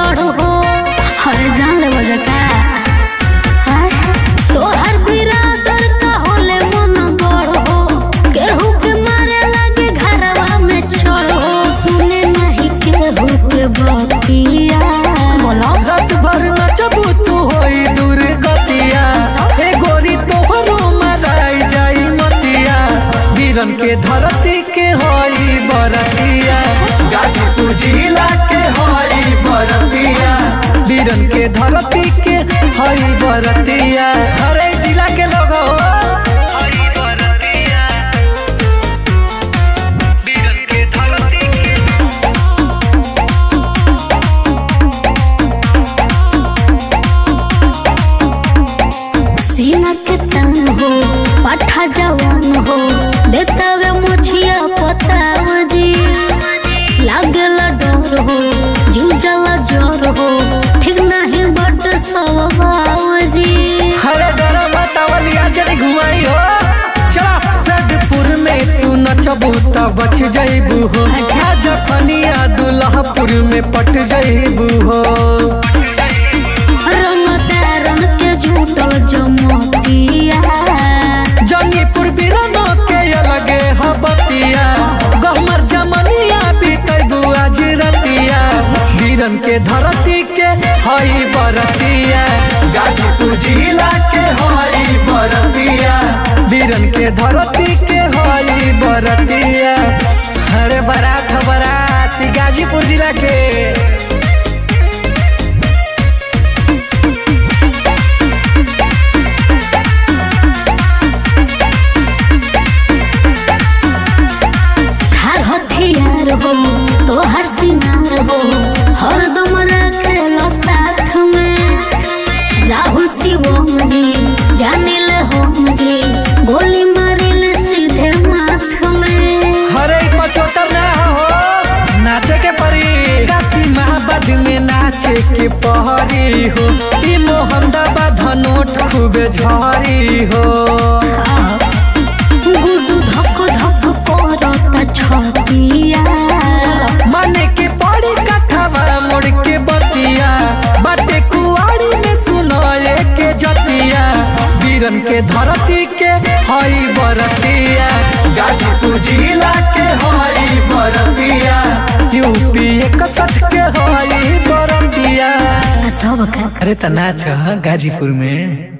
गढ़ हो हर जान ले बजा का हाय। तोहर बिरादर का होले मन गढ़ हो केहू के मारे लगे घरवा में चढ़ हो सुने नहीं केहू के बतिया बोलो रात भर नचबू तू होई दूर गतिया ए गोरी तोहरो मराई जाई मतिया वीरन के धरती के होई बरतिया गाजीपुर जिला के होई बरतिया वीरन के धरती के होई बरतिया हरे जिला के लोग हो वीरन के धरती के सीना के तान हो पाठा जवान हो देता वे मुछिया पताव जी लागला डर हो जीव जला जर हो ठीक नहीं बट स्वभाव जी हरे डर बतावलिया जरी घुमाई हो चला सदपुर में तू नचबू त बच जइबू हो अच्छा। जखनिया दुल्हापुर में पट जइबू हो रंग तारन के झूठल जमतिया जंगीपुर बिरनो के अलगे हबतिया गहमर जमनिया बीतबू आज रतिया वीरन के धरती के हई बरतिया गाजीपुर जिला के हई बरतिया वीरन के धरती के हई बरतिया अरे बारात ह बारात ई गाजीपुर जिला के हर हथियार हो तो हर सिंगार हो हर दम रखेलो साथ में राहुल शिवम जी जानिल होम जी गोली मारिल सीधे माथ में हरे पचहत्तर ना हो नाचे के परी काशी महाबाद में नाचे के पहरी हो ई मोहम्मदाबाद नोट खूबे झरी हो गुडू धक धक करता छतिया माने के पड़ी कथावा मोड़ के बतिया बाटे कुआरी में सुनाए के जतिया वीरन के धरती के हई बरतिया गाजीपुर जिला के हई बरतिया यूपी इकसठ के हई बरतिया तब का अरे त नाच गाजीपुर में